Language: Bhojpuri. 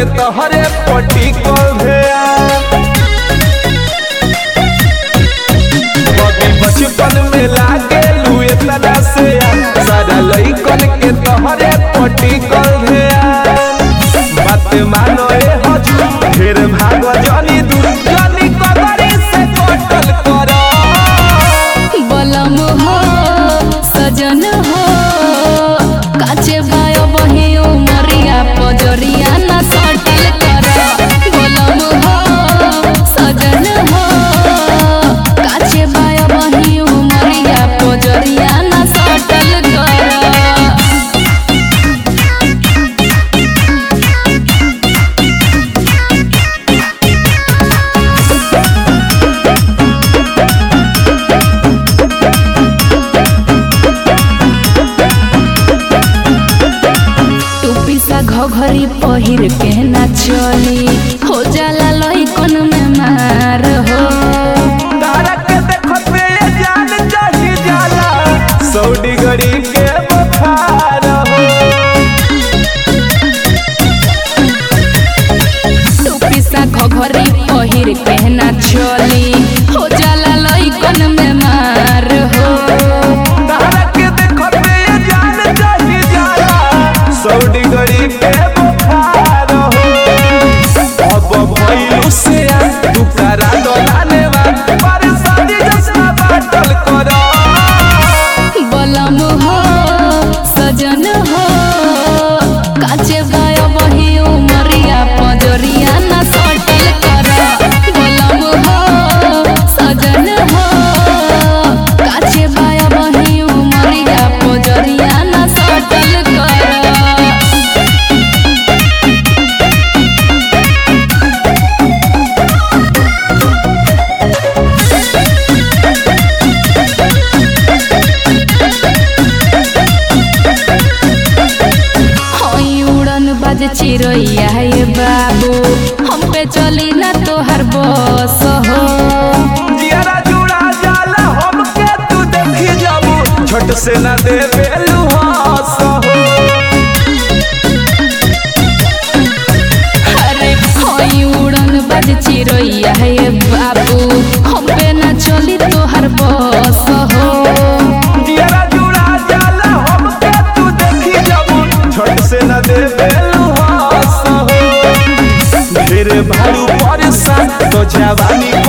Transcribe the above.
के तोहरे पटी कल भेया कभी बचपन में लागे लुए तना से सारा लइकन के तोहरे पटी कल भेया बात मानो ए हजू ढेर भाग जनी दूर जनी कबरी से कटल करा बलम हो सजन हो काचे बाय बहे उमरिया पजरिया ना सटल कर बलम हो सजन हो काचे बाय बहे उमरिया पजरिया ना सटल कर टूपी सा घघरी पहिर के ना चली हो जाला लइकन में मार हो तारा के देखत में ये जान चढ़ी जाला सौ डिग्री के बुखार हो टूपी सा घघरी पहिर के ना चली हो जाला लइकन में मार हो तारा के देखत में ये जान चढ़ी जाला सौ डिग्री के बुखार हो अब भइलु से आ तू करा डोलाने वा परेशानी जसना बाटल करा बलम हो सजन हो काचे बाय बही उमरिया पजरिया ना सटल कर बलम हो सजन हो काचे बाय बही उमरिया पजरिया ना सटल कर हई उड़न बाज चिरैया ये बाबू हम पे चली ना तोहर बस हो जियारा जुड़ा जाला हमके तू देखी जाबू छोट से ना दे बेलू हंस हो अरे हई उड़न बाज चिरैया ये बाबू हम पे ना चली तोहर बस हो जियारा जुड़ा जाला हमके तू देखी जाबू छोट से ना दे बेलू हंस हो ढेर भारू परेशान तो जवानी